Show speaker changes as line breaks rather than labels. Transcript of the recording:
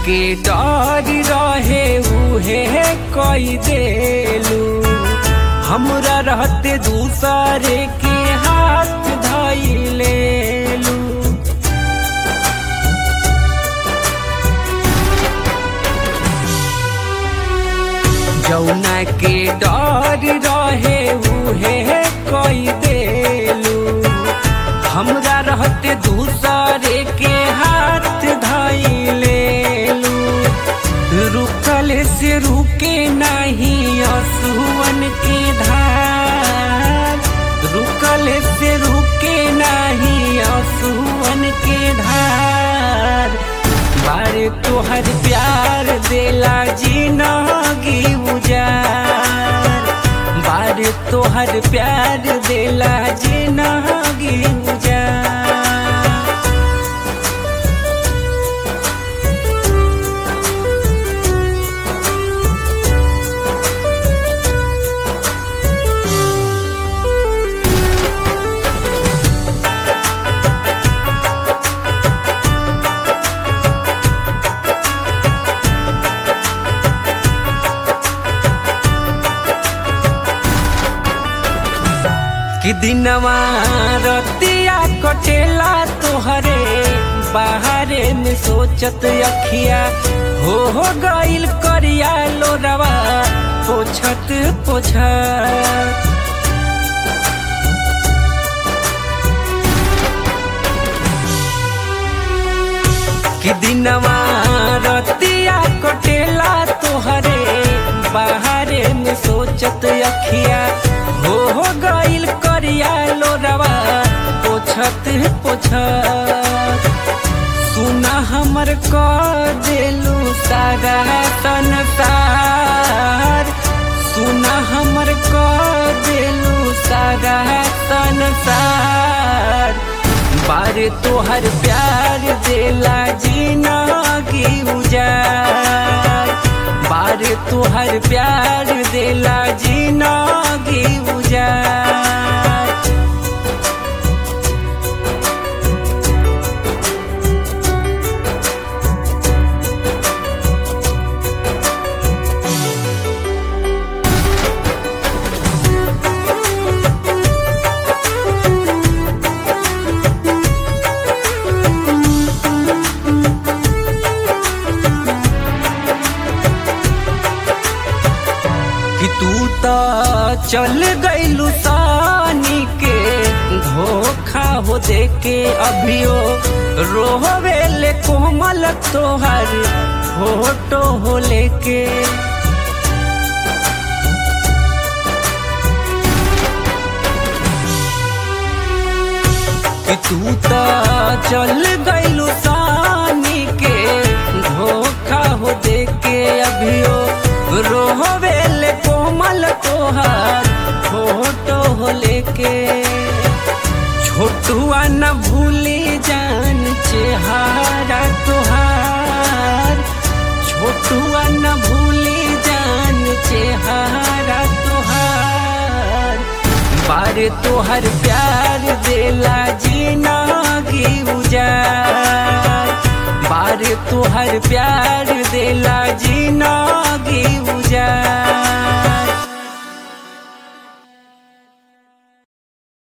के डर रहे उहे कई देलू हमरा रहते दूसरे के हाथ धैलेलू जौना के डर रहे उहे कई देलू हमरा रहते दूसरे के हाथ धैलेलू रुकल से रुके नहीं असुवन के धार रुकल से रुके नहीं असुवन के धार बारे तोहर प्यार देला जिनगी उजार बारे तोहर प्यार देला जिनगी उजार कि दिनवा रतिया कटेला तोहरे बाहरे में सोचत अखिया हो हो गइल करिया लोरवा पोछत पोछत कि दिनवा रतिया कटेला तोहरे बाहरे में सोचत अखिया हो हो गइल करिया लोरवा पोछत पोछत सुना हमर क देलू सारा संसार सुना हमर क देलू सारा संसार बारे तोहर प्यार देला जिनगी उजार बारे तोहर प्यार देला जिनगी उजार कि तू तो चल गइलू सानी के धोखा हो दे के अभियो रोहवेले कोमल तोहर फोटो हो लेके कि तू तो चल गइलू सानी के धोखा हो दे के अभियो रोहवेले कोमल तोहार फोटो हो लेके छोटुआ न भूली जान चेहारा तोहार छोटुआ न भूली जान चेहारा तोहार बारे तोहर प्यार देला जिनगी उजार बारे तोहर प्यार देला जिनगी